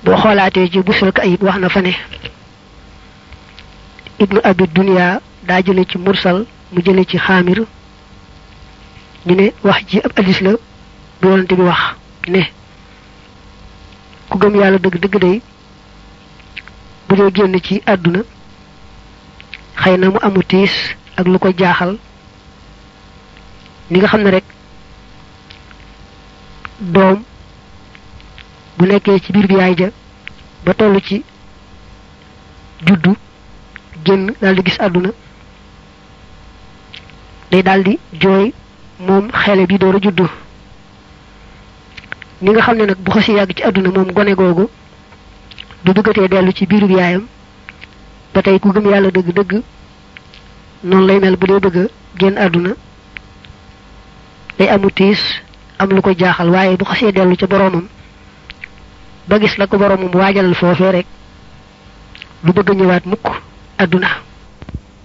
boo xoolaatee ci busral ayib wax na fa ne ibnu abi dunya daa jële ci mursal mu jële ci xaamir ñu ne wax ji ab addis la bu yonante bi wax ne ku gëm yàlla dëgg dëgg day bu dee génn ci àdduna xëy na mu amu tiis ak lu ko jaaxal ni nga xam ne rek doom bu nekkee ci biir bi yaay ja ba toll ci juddu génn daal di gis àdduna day daal di jooy moom xele bi door a juddu ni nga xam ne nag bu xasi yàgg ci àdduna moom gone googu du duggatee dellu ci biiru bi yaayam ba tey ku gëm yàlla dëgg-dëgg noonu lay mel bu dee bëgg a génn àdduna day amu tiis am lu ko jaaxal waaye bu xasee dellu ca boroomam ba gis la ko boroomam waajalal foofee rek lu bëgg a ñëwaat mukk àdduna